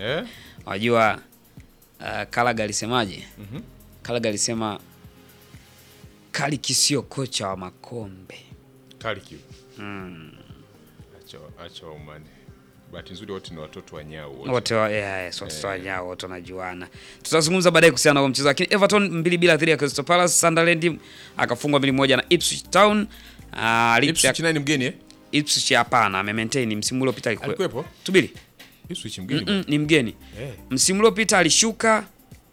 Eh? Unajua uh, Kalaga alisemaje? Mhm. Kalaga alisema Kaliki sio kocha wa makombe. Karikiu. Acha acha umane. Bahati nzuri wote ni watoto wa nyau wote. wote wa- yeah, yes, watoto wa nyao wote wanajuana. Tutazungumza baadaye kuhusiana na huo mchezo, lakini Everton mbili bila dhidi ya Crystal Palace. Sunderland akafungwa mbili moja na Ipswich Town. Uh, Leeds Ipswich ya- nani mgeni eh? Ipswich hapana, ame maintain msimu uliopita alikuwa. Alikuwepo? Tubiri. Ipswich mgeni. Mm, ni mgeni. Eh. Msimu uliopita alishuka,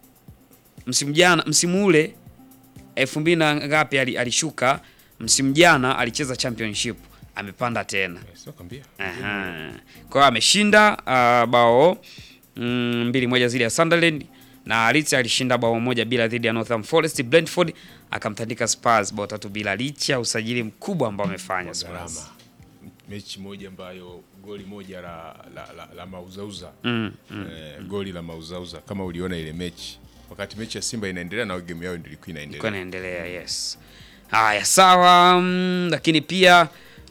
msimu jana, msimu ule elfu mbili na ngapi ali- alishuka, msimu jana alicheza championship, amepanda tena. Eh, Sio kwambia. Aha. Kwa hiyo ameshinda uh, bao mm, mbili moja dhidi ya Sunderland na Leeds alishinda bao moja bila dhidi ya Northern Forest. Brentford akamtandika Spurs bao tatu bila licha ya usajili mkubwa ambao amefanya Gharama. Spurs. Mechi moja ambayo goli moja la la, la, la mauzauza. Mm, Eh, goli la mauzauza kama uliona ile mechi. Wakati mechi ya Simba inaendelea na game yao ndio ilikuwa Ilikuwa inaendelea. inaendelea, yes. Haya, sawa. mm, Lakini pia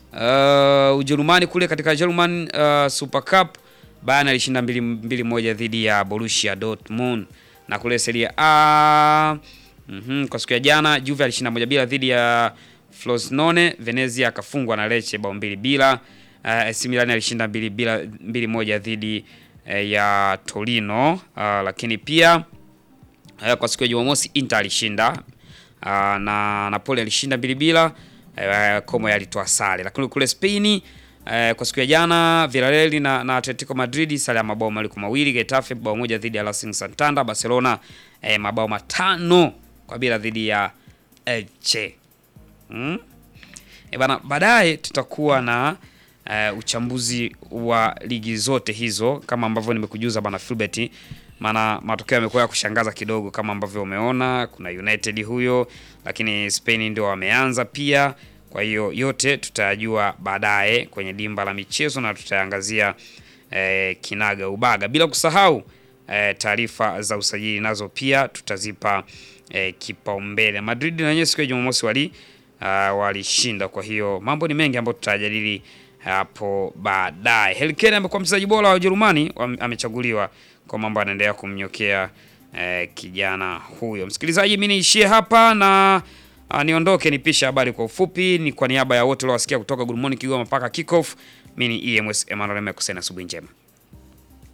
uh, Ujerumani kule katika German uh, Super Cup Bayern alishinda mbili, mbili moja dhidi ya Borussia Dortmund na kule Serie A mhm, kwa siku ya jana Juve alishinda moja bila dhidi ya Frosinone. Venezia akafungwa na Lecce bao mbili bila. Uh, AC Milan alishinda mbili bila mbili moja dhidi eh, ya Torino uh, lakini pia Eh, kwa siku ya Jumamosi Inter alishinda ah, na Napoli alishinda mbili bila. eh, Como alitoa sare, lakini kule Spain eh, kwa siku ya jana Villarreal na, na Atletico Madrid sare ya mabao mawili kwa mawili. Getafe bao moja dhidi ya Racing Santander. Barcelona eh, mabao matano kwa bila dhidi ya Elche. Mm? E bana, baadaye tutakuwa na eh, uchambuzi wa ligi zote hizo kama ambavyo nimekujuza bana Filbert, maana matokeo yamekuwa ya kushangaza kidogo kama ambavyo umeona. Kuna United huyo, lakini Spain ndio wameanza pia. Kwa hiyo yote tutayajua baadaye kwenye dimba la michezo na tutaangazia eh, kinaga ubaga, bila kusahau eh, taarifa za usajili nazo pia tutazipa eh, kipaumbele. Madrid na wenyewe siku ya Jumamosi wali uh, walishinda. Kwa hiyo mambo ni mengi ambayo tutajadili hapo baadaye. Harry Kane amekuwa mchezaji bora wa Ujerumani, wam- amechaguliwa kwa mambo yanaendelea kumnyokea eh, kijana huyo. Msikilizaji, mimi niishie hapa na uh, niondoke nipishe habari kwa ufupi. Ni kwa niaba ya wote waliowasikia kutoka Good Morning Kigoma mpaka kickoff. Mimi ni EMS Emmanuel Mekusena, asubuhi njema.